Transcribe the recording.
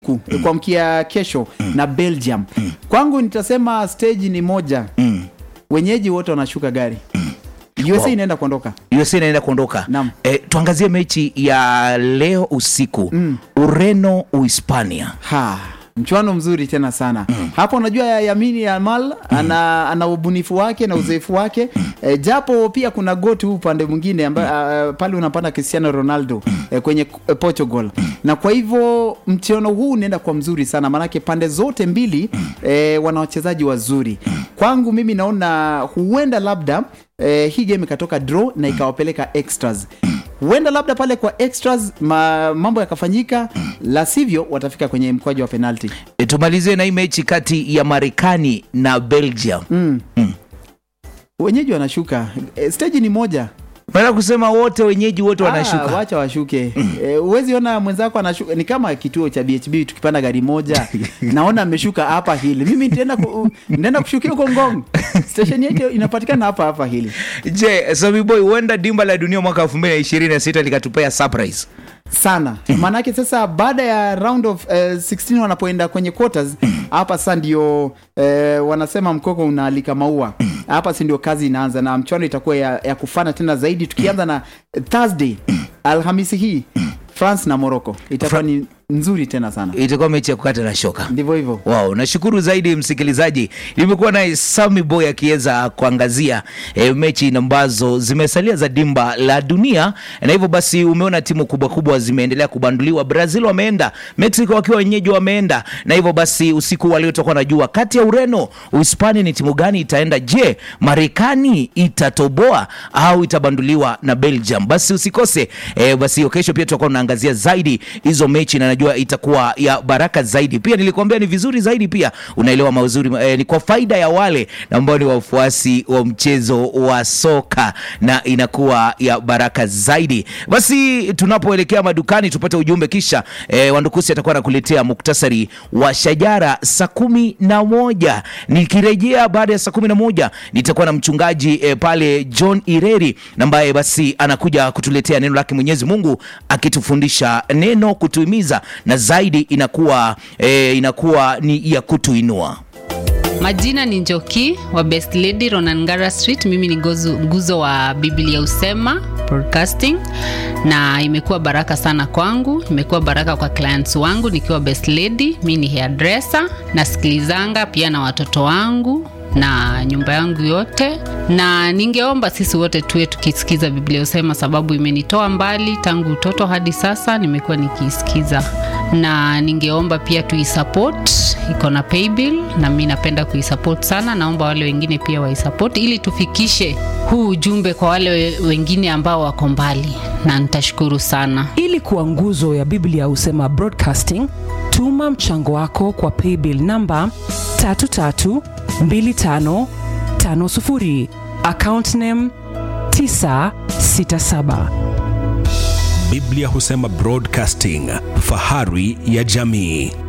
ku- kuamkia kesho na Belgium. Kwangu nitasema stage ni moja, wenyeji wote wanashuka gari. USA Wow. inaenda kuondoka. USA inaenda kuondoka. Naam. Eh, tuangazie mechi ya leo usiku Ureno Uhispania. Ha, mchuano mzuri tena sana hapo. Unajua ya Yamini Yamal ana, ana ubunifu wake na uzoefu wake e, japo pia kuna goti huu upande mwingine amba, uh, pale unapanda Cristiano Ronaldo e, kwenye e, Portugal na kwa hivyo mchuano huu unaenda kwa mzuri sana, maanake pande zote mbili e, wana wachezaji wazuri. Kwangu mimi naona huenda labda e, hii game ikatoka draw na ikawapeleka extras huenda labda pale kwa extras ma, mambo yakafanyika, la sivyo watafika kwenye mkwaju wa penalti. E, tumalizie na hii mechi kati ya Marekani na Belgium. Wenyeji wanashuka e, stage ni moja. Maana kusema wote wenyeji wote Ah, wanashuka. wacha washuke. E, uwezi ona mwenzako anashuka, ni kama kituo cha BHB tukipanda gari moja naona ameshuka hapa hili, mimi nitaenda ku, nitaenda kushukia huko Ngong. Station yetu inapatikana hapa hapa hili Je, Sami Boy, huenda dimba la dunia mwaka 2026 likatupea surprise. sana maanake sasa baada ya round of uh, 16 wanapoenda kwenye quarters hapa sasa ndio uh, wanasema mkoko unaalika maua hapa si ndio kazi inaanza na mchuano itakuwa ya, ya kufana tena zaidi tukianza na thursday alhamisi hii france na morocco itakuwa ni nzuri tena sana Itakuwa mechi ya kukata na shoka. ndivyo hivyo Wow, nashukuru zaidi msikilizaji. Nimekuwa naye Sami Boy akiweza kuangazia e, mechi ambazo zimesalia za dimba la dunia, na hivyo basi umeona timu kubwa kubwa zimeendelea kubanduliwa. Brazil wameenda, Mexico wakiwa wenyeji wameenda, na hivyo basi usiku wa leo tutakuwa najua kati ya Ureno, Uhispania ni timu gani itaenda. Je, Marekani itatoboa au itabanduliwa na Belgium? Basi usikose e, basi hiyo kesho pia tutakuwa tunaangazia zaidi hizo mechi na najua itakuwa ya baraka zaidi. Pia nilikwambia ni vizuri zaidi, pia unaelewa mazuri eh, ni kwa faida ya wale ambao ni wafuasi wa mchezo wa soka na inakuwa ya baraka zaidi. Basi tunapoelekea madukani tupate ujumbe, kisha eh, Wandukusi atakuwa anakuletea muktasari wa shajara saa kumi na moja. Nikirejea baada ya saa kumi na moja nitakuwa na mchungaji eh, pale John Ireri ambaye basi anakuja kutuletea neno lake Mwenyezi Mungu akitufundisha neno kutuhimiza na zaidi inakuwa eh, inakuwa ni ya kutuinua. Majina ni Njoki wa Best Lady Ronangara Street. Mimi ni gozu, nguzo wa Biblia Usema Broadcasting, na imekuwa baraka sana kwangu, imekuwa baraka kwa clients wangu nikiwa Best Lady. Mimi ni hairdresser, nasikilizanga pia na watoto wangu na nyumba yangu yote, na ningeomba sisi wote tuwe tukisikiza Biblia Usema, sababu imenitoa mbali tangu utoto hadi sasa, nimekuwa nikiisikiza, na ningeomba pia tuisupport, iko na paybill na mi napenda kuisupport sana. Naomba wale wengine pia waisupport ili tufikishe huu ujumbe kwa wale we- wengine ambao wako mbali, na nitashukuru sana. ili kuwa nguzo ya biblia husema broadcasting tuma mchango wako kwa paybill namba 332550 account name 967 Biblia husema Broadcasting, fahari ya jamii.